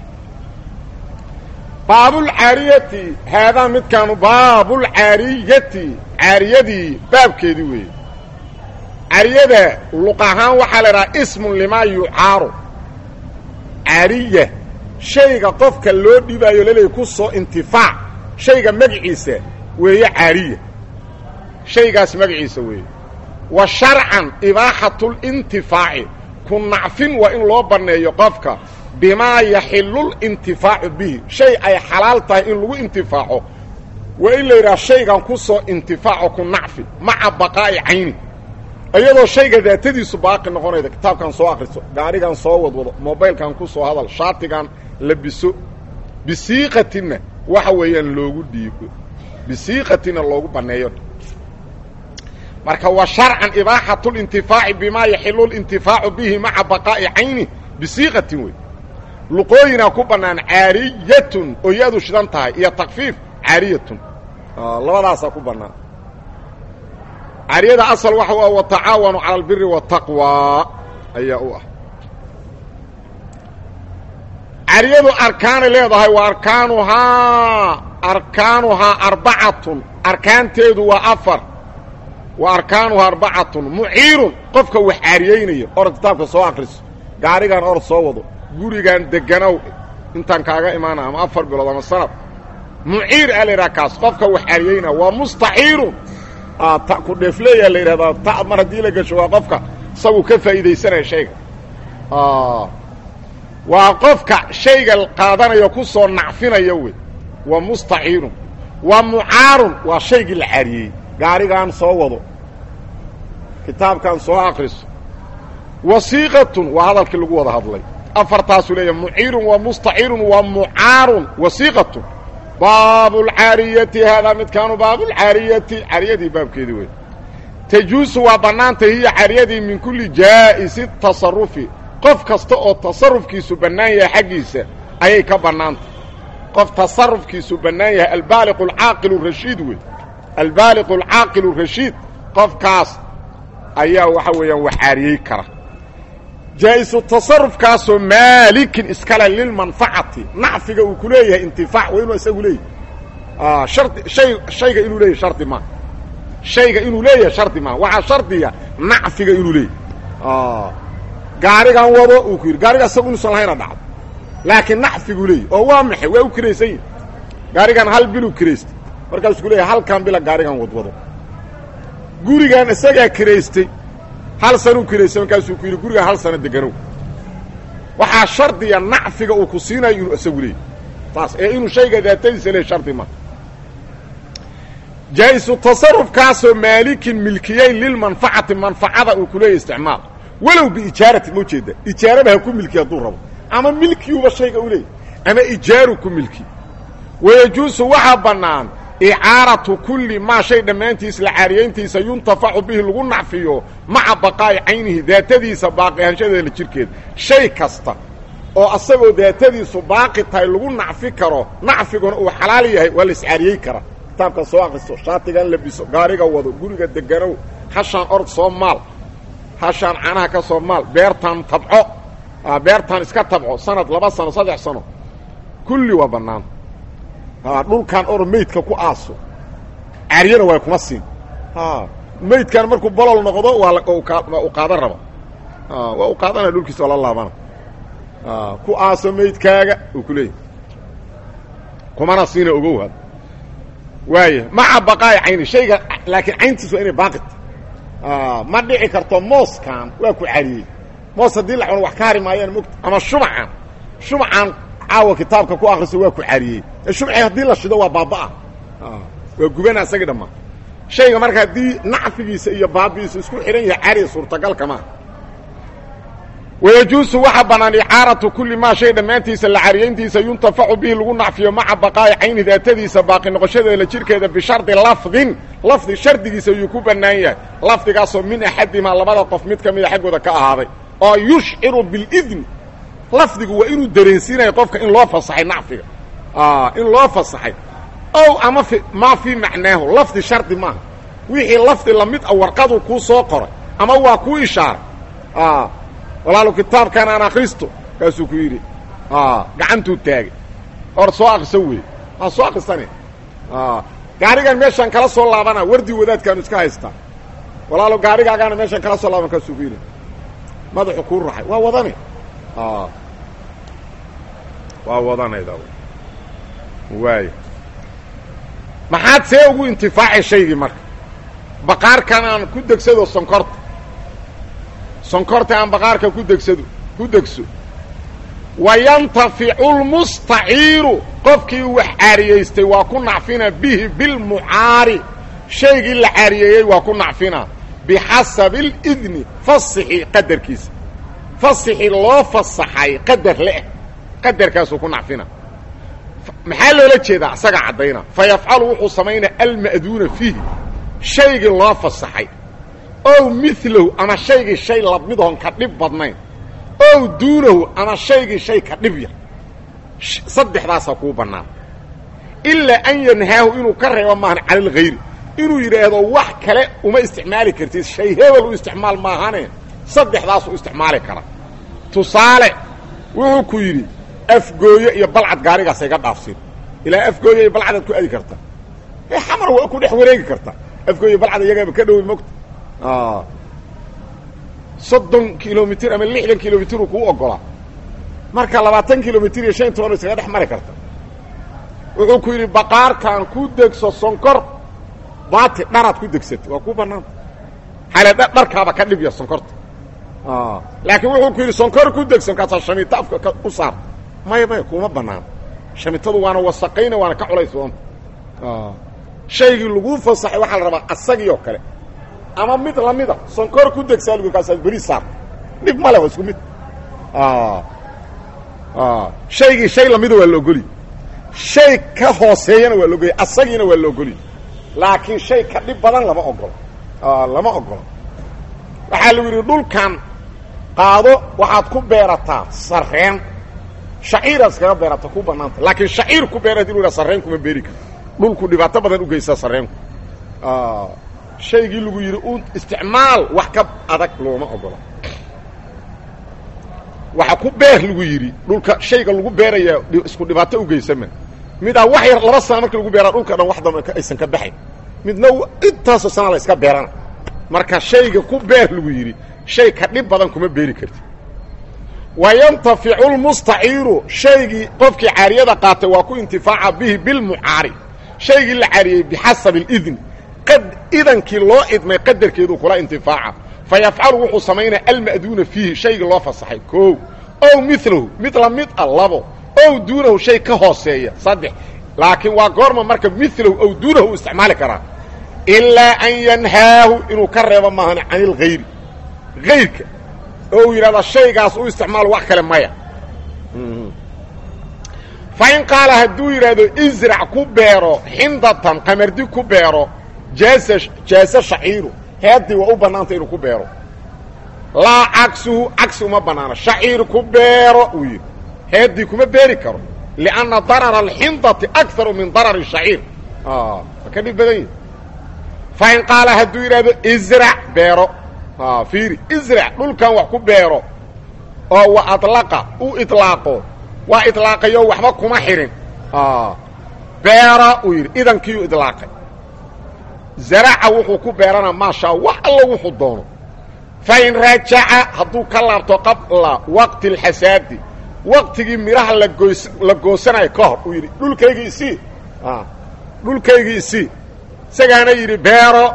baabulcaariyati haadaa midkaanu baabulcaariyati caariyadii baabkeedii weeye caariyada luq ahaan waxaa la idhaha ismun limaa yucaaru caariya shayga qofka loo dhibaayo laleey ku soo intifaac shayga magaciisa weeye caariya shaygaas magaciisa weeye wa sharcan ibaaxatulintifaaci ku nacfin waa in loo banneeyo qofka bimaa yaxilu lintifaacu bihi shay ay xalaal tahay in lagu intifaaco waa in la yidhaha shaygan ku soo intifaaco ku nacfi maca baqaa'i cayni iyadoo shayga daatadiisu baaqi noqonayda kitaabkan soo akriso gaadhigan soo wadwado mobaylkan ku soo hadal shaatigan labiso bisiiqatinna waxa weeyaan loogu dhiibo bisiiqatinna loogu banneeyo marka wa sharcan ibaaxatu lintifaaci bimaa yaxilu lintifaacu bihi maca baqaa'i cayni bisiiqatin wey luqooyinaa ku bannaan caariyatun oo yaadu shidan tahay iyo takfiif caariyatun labadaasaa ku bannaan caariyada asal waxa u ah watacaawanu cala albiri waataqwa ayaa u ah caariyadu arkaanay leedahay wa arkaanuhaa arkaanuhaa arbacatun arkaanteedu waa afar wa arkaanuhaa arbacatun muciirun qofka wax caariyeynaya orod kitaabka soo akriso gaarigan orod soo wado gurigan deganow intaan kaaga imaana ama afar bilood ama sanad muciir aa la yidhaha kaas qofka wax caariyeynaya waa mustaciirun ta ku dheefleeyaa la yidhahdaa ta mar haddii la gesho waa qofka isagu ka faa'iidaysanaya shayga waa qofka shayga qaadanayo ku soo nacfinaya wey waa mustaciirun waa mucaarun waa shaygii la caariyey gaarigan soo wado kitaabkan soo akriso wasiiqatun waa hadalkii lagu wada hadlay afartaasuu leeyahay muciirun waa mustaciirun waa mucaarun wasiiqatun baabulcaariyati haadaa midkaanu baabulcaariyati caariyadii baabkeedii wey tajuusu waa bannaantay hiya caariyadii min kulli jaa'isi tasarufi qof kasta oo tasarufkiisu bannaan yahay xaggiisa ayay ka bannaantay qof tasarufkiisu bannaan yahay albaaliqu alcaaqilu rashiid wey albaaliq alcaaqil rashiid qofkaas ayaa waxa weeyaan wax caariyey kara jaa-isu tasarufkaasoo maalikin iskale lilmanfacati nacfiga uu ku leeyahay intifaac waa inuu isagu leeyahay shardi shay shayga inuu leeyahay shardi maa shayga inuu leeyahay shardi maa waxaa shardiya nacfiga inuu leeyahay gaarigan wado uu ku yidhi gaariga isagu inuusan lahayna dhacdo laakiin nacfiguu leeyahy oo waa maxay waa u kiraysan yihi gaarigan hal biluu kiraystay markaasuu ku leeyahay halkan bila gaarigan wadwado gurigan isagaa kiraystay hal sanuu kiraystay markaasuu ku yidhi gurigan hal sano deganow waxaa shardiya nacfiga uu ku siinayo inuu isagu leeyahy taas ee inuu shayga daatadiisa leeyahy shardi ma jaa-isu tasarufkaasoo maalikin milkiyeyn lilmanfacati manfacada uu ku leeyahy isticmaal walow biijaarati ma ujeeda ijaaraba ha ku milki hadduu rabo ama milkiyuuba shayga u leeyahy ama ijaaru ku milki wayajuusu waxaa bannaan icaaratu kulli maa shay dhammaantiis la caariyayntiisa yuntafacu bihi lagu nacfiyo maca baqaa'i caynihi daatadiisa baaqi ahaanshadeeda jirkeeda shay kasta oo asagoo daatadiisu baaqi tahay lagu nacfi karo nacfiguna uu xalaal yahay waa la iscaariyey karaa kitaabka soo akristo shaatigan labiso gaariga wado guriga deganow hashaan orod soo maal hashaan canaha ka soo maal beertaan tabco beertaan iska tabco sanad laba sano saddex sano kulli waa bannaan dhulkan or meydka ku aaso caaryana waa kuma siin meydkan markuu bolol noqdo waa u qaadan raba waa u qaadanaya dhulkiisa waa la laabana ku aaso meydkaaga uu ku leeyahy kumana siina ogow had waaya maca baqaa'i cayni shayga laakiin cayntiis waa inay baaqita ma dhici karto mooskan waa ku cariyey moos haddii la cuno wax ka hari maayaan mogta ama shumacan shumacan caawa kitaabka ku akriso waa ku cariyey shumci haddii la shido waa baabaa waa gubana isagii dhammaan shayga marka haddii nacfigiisa iyo baabi'iisa isku xidhan yahay cari suurtagalka maaha wayajuusu waxaa bannaan icaaratu kulli maa shay dhammaantiisa la cariyayntiisa yuntafacu bihi lagu nacfiyo maca baqaa'i cayni daatadiisa baaqi noqoshadeeda jirkeeda bishardi lafdin lafdi shardigiisa ayuu ku bannaan yahay lafdigaasoo min axadimaa labada qof mid ka mida xaggooda ka ahaaday oo yushciru bilidni lafdigu waa inuu dareensiinayo qofka in loo fasaxay nacfiga in loo fasaxay ow ama maa fii macnaahu lafdi shardi maaha wixii lafdi lamid a warqadu kuu soo qoray ama waa kuu ishaaray walaalu kitaabkan aan akristo kaasuu ku yidhi gacantuu taagay or soo akriso wey waa soo akristane gaarigan meeshaan kala soo laabana wardi wadaadkaanu iska haystaa walaalo gaarigaagaana meeshaan kala soo laaban kaasuu ku yidhi madaxu kuu raxay waa wadane waa wadanayda waay maxaad see ugu intifaacay shaygii marka baqaarkan aan ku degsado sonkorta sonkorta aan baqaarka ku degsado ku degso wayantaficu lmustaciiru qofkii wax caariyaystay waa ku nacfina bihi bilmucaari shaygii la caariyeeyey waa ku nacfina bixasabi اlidni fasixi qadarkiisa fasixi loo fasaxay qadar leh qadarkaasuu ku nacfina maxaa loola jeedaa isagaa caddayna fa yafcalu wuxuu samaynaa alma'duuna fiihi shaygii loo fasaxay ow milahu ama shaygii shay lamidahon ka dhib badnayn ow duunahu ama shaygii shay ka dhib yar saddexdaasaa kuu bannaan ilaa an yanhaahu inuu ka reebo maahan cala alghayri inuu yidhaahdo wax kale uma isticmaali kartid shay hebel u isticmaal maahane saddexdaasuu isticmaali kara tusaale wuxuu ku yidhi afgooye iyo balcad gaarigaas iga dhaafsin ilaa afgooye iyo balcadaad ku aadi karta e xamar waa ku dhex wareegi karta afgooye balcad iyagaaba ka dhowi mogta soddon kilomitr ama lixdan kilomitru kuu ogolaa marka labaatan kilomitr iyo shan toban isaga dhex mari karta wuxuu ku yidhi baqaarkan ku degso sonkor baati dharaad ku degsata waa ku banaanta xale dharkaaba ka dhibya sonkorta laakiin wuxuu ku yidhi sonkor ku degso markaasaa shamita afka u saarta maya maya kuma banaan shamitadu waana wasaqayna waana ka culays doonta shaygii laguu fasaxay waxaa la rabaa asagii oo kale ama mid lamida sonkor ku degsaa lgu kaasaad beri saarta dhib male waa isku mid shaygii shay lamida waa la ogoliy shay ka hooseeyana waa la ogoliy asagiina waa la ogoliy laakiin shay ka dhib badan lama ogolo lama ogolo waxaa lagu yidhi dhulkan qaado waxaad ku beerataa sareen shaciiraad iskaga beerata ku banaanta laakiin shaciir ku beera hadii lu yidhaha sarreen kuma beeri karto dhulku dhibaato badan u geysaa sarreenku shaygii lagu yidhi u isticmaal wax ka adag looma ogola waxa ku beer lagu yidhi dhulka shayga lagu beerayaa isku dhibaato u geysama midaa wax yar laba sana marka lagu beeraa dhulka dhan wax damba aysan ka baxayn midna intaasoo sana la iska beerana marka shayga ku beer lagu yidhi shay ka dhib badan kuma beeri karti wayantaficu lmustaciiru shaygii qofkii caariyada qaatay waa ku intifaaca bihi bilmucaari shaygii la caariyey bixasabi اidni idankii loo idmay qadarkeedu kula intifaaca fayafcalu wuxuu samaynaya alma'duuna fiihi shaygii loo fasaxay koow ow milahu mid la mid a labo ow duunahu shay ka hooseeya saddex laakiin waa goorma marka milahu ow duunahu u isticmaali karaa ilaa an yanhaahu inuu ka reebo maahan can ilgayri gayrka oo uu yidhahda shaygaas u isticmaal wax kale maya fa in qaala hadduu yidhaahdo israc ku beero xindatan qamardi ku beero jaasa jaase shaciiru heeddii waa u bannaanta inuu ku beero laa cagsuhu cagsi uma bannaano shaciir ku beero uu yidhi heeddii kuma beeri karo lianna darara alxindati akaru min darari shaciir waa ka dhib badan yihi fa in qaala hadduu yidhaahdo israc beero fiiri israc dhulkan wax ku beero oo wa adlaqa u idlaaqo waa idlaaqayo waxba kuma xidhin beera uu yidhi idankiiu idlaaqay zaraca wuxuu ku beeranaa maashaa wax allo wuxuu doono fa in rajaca hadduu ka laabto qabla waqti alxasaadi waqtigii midhaha lagoys la goosanayo ka hor uu yidhi dhulkaygii isii dhulkaygii isii isagaana yidhi beero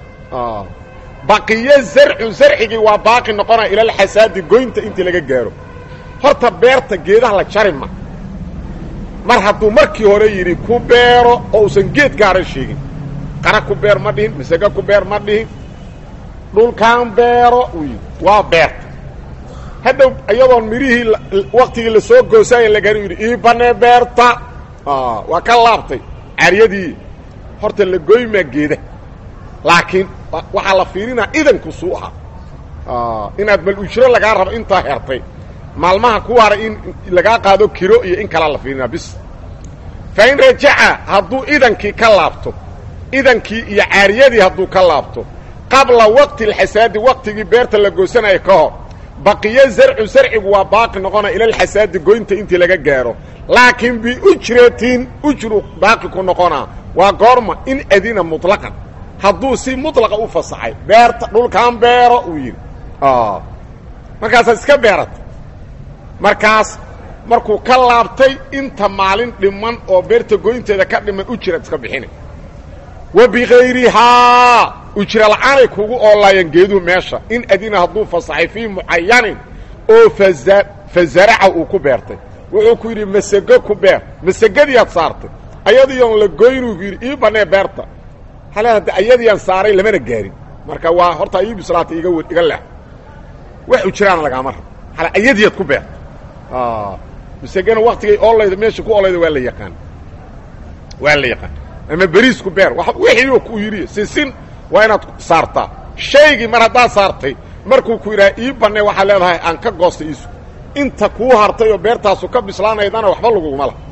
baqiyo zarcu zarcigii waa baaqi noqonaya ilalxasaadi goynta intii laga gaaro horta beerta geedaha la jari ma mar hadduu markii hore yidhi ku beero oo usan geed gaaran sheegin qara ku beer ma dhihin masage ku beer ma dhihin dhulkaan beero uu yidhi waa beerta hadhow iyadoon midhihii waktigii lasoo goosaayo lagari yidhi ii banee beerta waa ka laabtay caryadii horta la goymaa geeda laakiin waxaa la fiirinaa idanku suu ahaa inaad bal ujro lagaa rabo intaa hertay maalmaha ku haray in lagaa qaado kiro iyo in kalaa la fiirinaa bis fa in rajaca hadduu idankii ka laabto idankii iyo caariyadii hadduu ka laabto qabla waqti alxasaadi waqtigii beerta la goosanayo ka hor baqiyo zarcu zarcigu waa baaqi noqonaya ilalxasaadi goynta intii laga gaaro laakiin biujratin ujru baaqi ku noqonaa waa goorma in adina muطlaqan hadduu si muطlaqa u fasaxay beerta dhulkan beero uu yidhi markaasaad iska beerata markaas markuu ka laabtay inta maalin dhiman oo beerta goynteeda ka dhiman ujraad iska bixinay wa bikayrihaa ujra la'aanay kugu oolaayeen geeduhu meesha in adina hadduu fasaxay fii mucayanin oo faza fazaraca uu ku beertay wuxuu ku yidhi masego ku beer masegadiiaad saartay ayadiion la goynuu yidhi ii banee beerta hale hadda ayadiiaan saaray lamana gaarin marka waa horta ii bislaata iga w iga leex wax ujraana lagaama rabo hale ayadiiad ku beerta masegana waktigay oolayda meesha ku oolayda waa la yaqaan waa la yaqaan ama beriisku beer wixii ku yidhi sisin waa inaad saartaa shaygii mar haddaad saartay markuu ku yidhaha ii banne waxaad leedahay aan ka goostay iisu inta kuu hartay oo beertaasu ka bislaanaydana waxba laguguma lah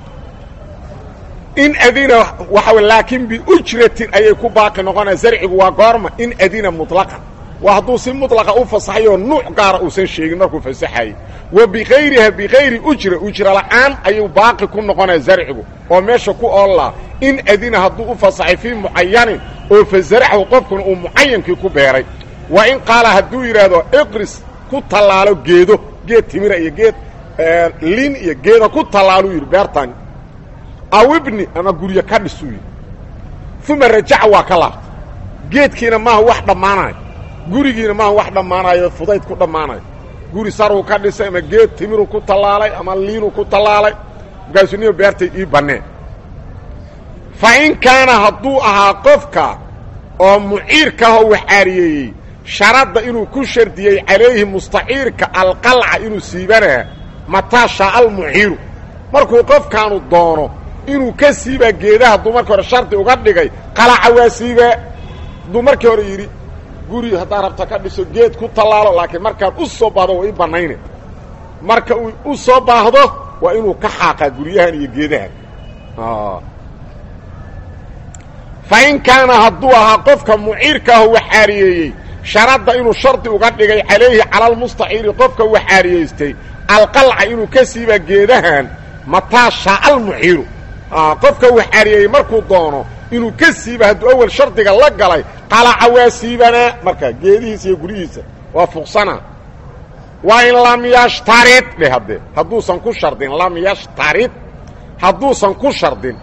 in adina waxa laakiin biujratin ayay ku baaqi noqonaya zarcigu waa goorma in adina muطlaqan waa hadduu si muطlaqa u fasaxayoo nuuc gaara uusan sheegin markuu fasaxayey wa bikayriha bikayri ujra ujra la'aan ayuu baaqi ku noqonaya zarcigu oo meesha ku oollaa in adina hadduu u fasaxay fii mucayanin oo fasaraxhu qofkuna uu mucayankii ku beeray wa in qaala hadduu yidhaahdo iqris ku tallaalo geedo geed timira iyo geed lin iyo geeda ku tallaaluu yidhi beertan aw ibni ama guryo ka dhisuu yidhi uma rajaca waa ka laabtay geedkiina maaha wax dhammaanayo gurigiina maaha wax dhammaanayo fudayd ku dhammaanayo guri saruu ka dhisay ama geed timiruu ku tallaalay ama liinuu ku tallaalay markaasuu niyo beertay ii banneen fa in kaana hadduu ahaa qofka oo muciirkaahoo wax caariyeeyey sharadda inuu ku shardiyey calayhi mustaciirka alqalca inuu siibanaa mataa shaaa almuciiru markuu qofkaanu doono inuu ka siibaa geedaha hadduu markii hore shardi uga dhigay qalaca waa siibaa hadduu markii hore yidhi guri haddaa rabta ka dhiso geed ku tallaalo laakiin markaan u soo baahdo waa ii bannayne marka uu u soo baahdo waa inuu ka xaaqaa guryahan iyo geedahan fa in kaana hadduu ahaa qofka muciirkaahu waxaariyeeyey sharadda inuu shardi uga dhigay calayhi cala almustaciiri qofka waxaariyeystay alqalca inuu ka siiba geedahan mataa shaaca almuciiru qofka waxaariyeeyey markuu doono inuu ka siiba hadduu awal shardiga la galay qalaca waa siibanaa marka geedihiisa iyo guryihiisa waa fuqsanaa waa in lam yashtarid dheh haddee hadduusan ku shardin lam yashtarid hadduusan ku shardin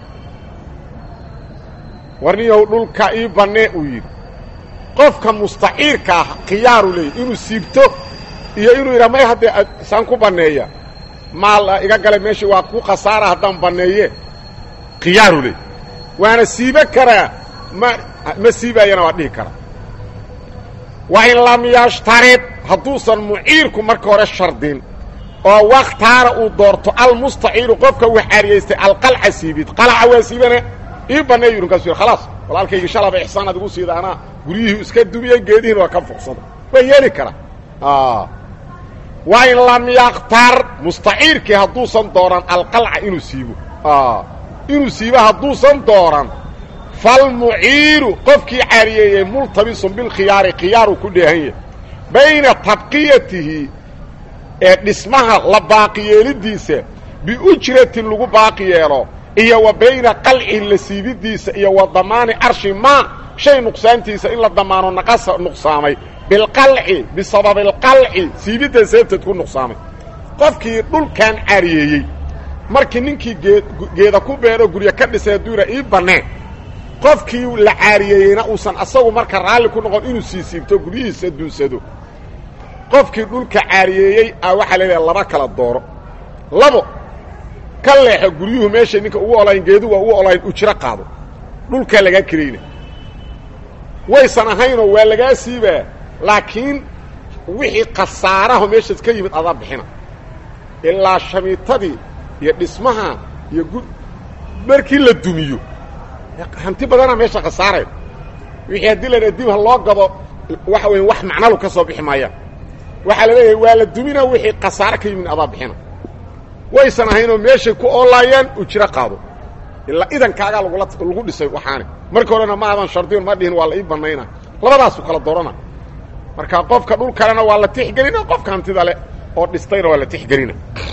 warniyow dhulka ii bannee uu yidhi qofka mustaciirka ah khiyaaru leeyay inuu siibto iyo inuu yidhaa may haddee saan ku banneeya maal iga gale meeshii waa ku khasaara haddaan banneeye khiyaaru leey waana siibo karaa ma ma siibaayana waa dhihi karaa wa in lam yashtarid hadduusan muciirku marka hore shardin oo wakhtaara uu doorto almustaciiru qofka waxaariyaystay alqalca siibid qalaca waa siibana ii banneeyu yidhi kasu khalaas walaalkaygii shalaba ixsaan adigu siida anaa guryihii iska dumiyey geedihiina waa ka fuqsada waa yeeli karaa wa in lam yaktar mustaciirkii hadduusan dooran alqalca inuu siibo inuu siibo hadduusan dooran falmuciiru qofkii caariyeeyey multabisun bilkhiyaari khiyaaru ku dheehan yahay bayna tabqiyatihi ee dhismaha la baaqi yeelidiisa biujratin lagu baaqi yeelo iyo wa bayna qalcihi la siibidiisa iyo wa damaani arshi maa shay nuqsaantiisa in la damaano naqasa nuqsaamay bilqalci bisababi alqalci siibidda sababteed ku nuqsaamay qofkii dhulkan caariyeeyey markii ninkii gee geeda ku beero guryo ka dhisay hadduu yidhaa ii banneen qofkii la caariyeeyeyna uusan asagu marka raalli ku noqon inuu sii siibto guryihiisa duunsado qofkii dhulka caariyeeyey a waxaa leedahay laba kala dooro labo ka leexo guryuhu meeshay ninka ugu olayn geedu waa ugu olayn ujro qaado dhulkaa lagaa kerayna waysan ahaynoo waa lagaa siibaa laakiin wixii khasaaraho meeshaas ka yimid adaa bixina ilaa shamiitadii iyo dhismaha iyo gu markii la dumiyo hanti badanaa meesha khasaaraya wixii haddii la dib ha loo gado waxa weya wax macnalu ka soo bixi maayaan waxaa la leeyahay waa la dumina wixii khasaare ka yimid adaa bixina waysan ahaynoo meeshay ku oolaayaan ujro qaado ilaa idankaagaa lagula lagu dhisay waxaani marka horena ma aadan shardiyon ma dhihin waa la ii bannayna labadaasu kala doorana marka qofka dhul kalena waa la tixgelina qofka hantida leh oo dhistayna waa la tixgelina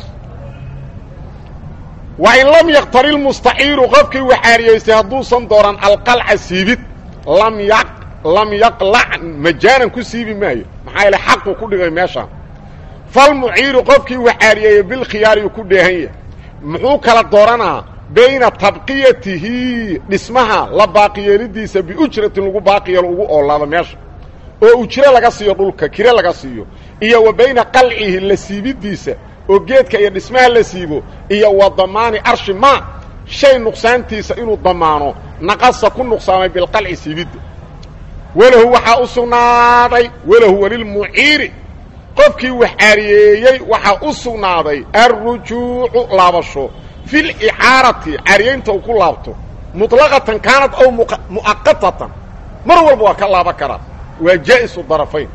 wa in lam yaktari lmustaciiru qofkii waxaariyeystay hadduusan dooran alqalca siibid lam ya lam yaqlac majaanan ku siibi maayo maxaa yaele xaquu ku dhigay meeshaan falmuciiru qofkii waxaariyeeyey bilkhiyaariyu ku dheehan yahay muxuu kala dooranaa bayna tabqiyatihi dhismaha la baaqiyeelidiisa biujratin lagu baaqiyeelo ugu oolaado meesha oo ujro laga siiyo dhulka kire laga siiyo iyo wa bayna qalcihi la siibidiisa oo geedka iyo dhismaha la siibo iyo wa damaani arshi maa shay nuqsaantiisa inuu damaano naqasa ku nuqsaamay bilqalci siibidda walahu waxaa u sugnaaday walahu walilmuciiri qofkii waxaariyeeyey waxaa u sugnaaday alrujuucu laabasho fi licaarati caariyeynta uu ku laabto muطlaqatan kaanad aw mu'aqatatan mar walba waa ka laaban karaa waa jaa'isu darafayn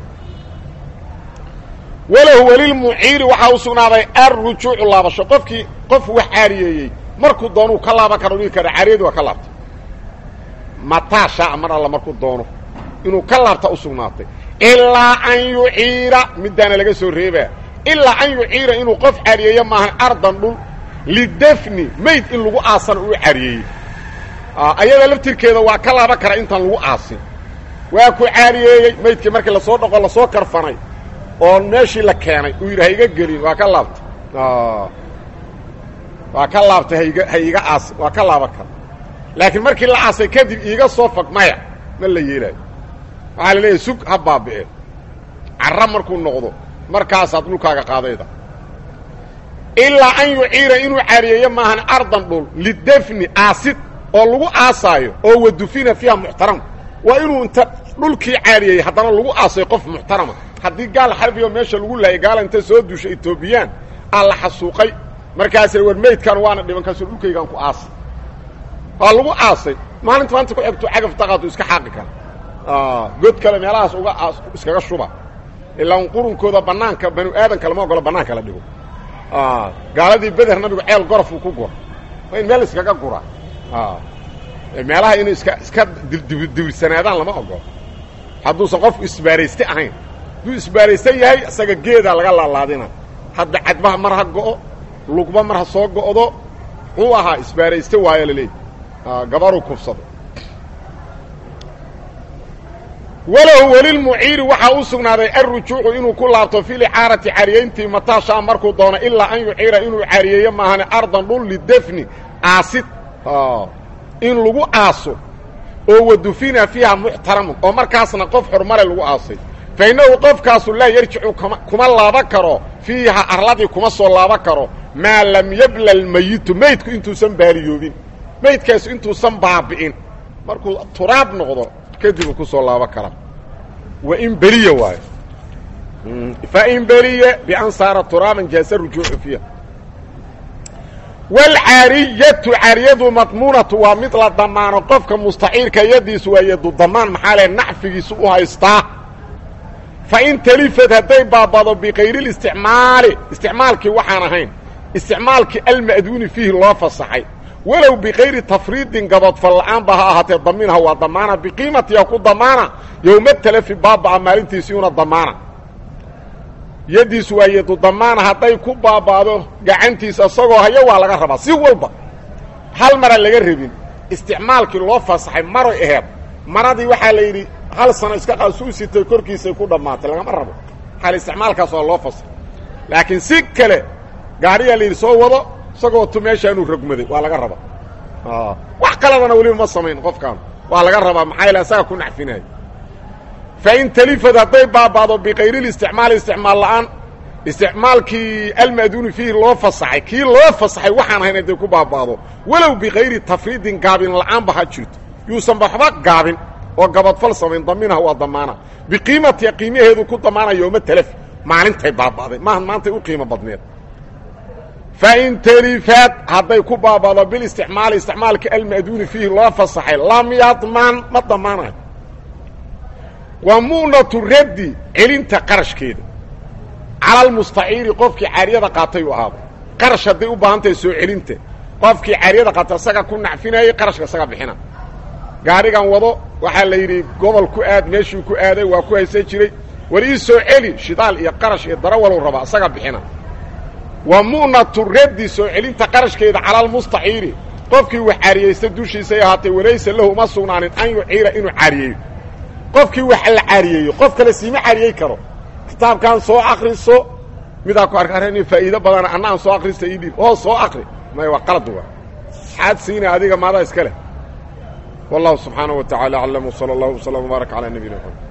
walahu walilmuciiri waxaa u sugnaaday alrujuucu laabasho qofkii qof wax caariyeeyey markuu doonuu ka laaban karo dhigi kara caariyadii waa ka laabtay mataa shaaca mar alla markuu doono inuu ka laabta u sugnaatay ilaa an yuciira midaana laga soo reebaa ilaa an yuciira inuu qof caariyeeyo maahan ardan dhul lidafni mayd in lagu aasana uu caariyeeyey ayada laftirkeeda waa ka laaban karaa intaan lagu aasin waa ku caariyeeyey maydkii markii lasoo dhaqo lasoo karfanay oo meeshii la keenay uu yidhi ha iga gelin waa ka laabtay waa ka laabtay haiga ha iga aas waa ka laaban kara laakiin markii la aasay kadib iiga soo fag maya ma la yeelaayo waxaa la leeyahay sug ha baabi'e carra markuu noqdo markaasaad dhulkaaga qaadayda ilaa an yuciira inuu caariyeeyo maahan ardan dhul lidafni aasid oo lagu aasaayo oo wadufina fiiha muxtaram waa inuu inta dhulkii caariyeeyey haddana lagu aasayo qof muxtarama haddii gaal xarbiyo meesha lagu laayay gaala inta soo duusha etoobiyaan aa la xasuuqay markaasina war meydkan waana dhiban kaasoo dhulkaygaan ku aasay waa lagu aasay maalinta maanta ku egto cagaf daqaadu iska xaaqi kara god kale meelahaas uga iskaga shuba ilaa qurunkooda banaanka banu aadanka lama ogolo banaanka la dhigo gaaladii beder nabigu ceel gorofuu ku gura waa in meel iskaga guraa meelaha inay iska iska dibirsanaadaan lama ogolo hadduusan qofku isbaarayste ahayn hadduu isbaaraysan yahay isaga geedaa laga laalaadina hadda cadbaha mar ha go'o lugba mar ha soo go'do muxuu ahaa isbaarayste waayo laleeyahy gabaruu kufsado walahu welilmuciiri waxaa u sugnaaday alrujuucu inuu ku laabto fi licaarati cariyayntii mataashaa markuu doono ilaa an yuciira inuu cariyeeyo maahane ardan dhul lidefni aasid in lagu aaso oo wadufina fiiha muxtaramun oo markaasna qof xurmale lagu aasay fa innahu qofkaasu laa yarjicu kuma laaban karo fiiha arladii kuma soo laaban karo maa lam yabla lmayitu meydku intuusan baaliyoobin meydkaasu intuusan baabi'in markuu turaab noqdo kadibuu ku soo laaban karaa wain beliya waayo fain beliya bian saara turaaban jaasa rujuucu fiiha waalcaariyatu caariyadu madmuunatu waa mid la damaano qofka mustaciirka yadiisu waa yadu damaan maxaa le nacfigiisu u haystaa fain talifad hadday baabado bikayri listicmaali isticmaalkii waxaan ahayn isticmaalkii alma'duuni fiihi loo fasaxay walow bikayri tafriidin gabadfal la'aanba ha ahaatee damiinha waa damaana biqiimatiha ku damaana yowma talafi baaba'a maalintiisiiuna damaana yaddiisu waa yadu damaana hadday ku baaba'do gacantiisa isagoo hayo waa laga rabaa si walba hal mara laga rabin isticmaalkii loo fasaxay maray aheed maradii waxaa la yidhi hal sano iska qaasuu sitay korkiisay ku dhammaatay lagama rabo xal isticmaalkaas waa loo fasaxay laakiin si kale gaadhiyaa la yidhi soo wado isagoo tu meeshaanuu rogmaday waa laga rabaa wax kaladana weliba ma samayn qofkaan waa laga rabaa maxaa yaele isaga ku nacfinaayo fain talifad hadday baaba'do bikayri listicmaali isticmaal la'aan isticmaalkii alma'duuni fiihi loo fasaxay kii loo fasaxay waxaan ahayn hadday ku baaba'do walow bikayri tafriidin gaabin la'aanba ha jirto yuusan waxba gaabin oo gabadfal samayn damiinha waa damaana biqiimatiha qiimaheedu ku damaana yooma talaf maalintay baaba'day maaha maantay u qiimo badneed fain talifad hadday ku baaba'do bilisticmaali isticmaalka alma'duuni fiihi loo fasaxay lam yadman ma damaanayo waa mu'natu raddi celinta qarashkeeda cala almustaciiri qofkii caariyada qaatay u ahaado qarash hadday u baahan tahay soo celinta qofkii caariyada qaatay isaga ku nacfinayey qarashka isaga bixina gaadhigan wado waxaa la yidhi gobol ku aad meeshuu ku aaday waa ku haysan jiray war ii soo celi shidaal iyo qarash iyo darawalow rabaa isaga bixina waa mu'natu raddi soo celinta qarashkeeda cala almustaciiri qofkii wax caariyaysta dushiisay ahaatay walaysa lahu uma sugnaanin an yuciira inuu caariyeeyo qofkii wax la caariyeeyo qof kale siima caariyey karo kitaabkan soo akriso midaa ku arka arrin faa'iido badana anna aan soo akrista ii dhiib oo soo akri may waa qalad waa xaad siina adiga maadaa iska leh wallahu subxaanaه wa taعala aclam wslى اllah وslم وbaarak calى nabiyina mxamed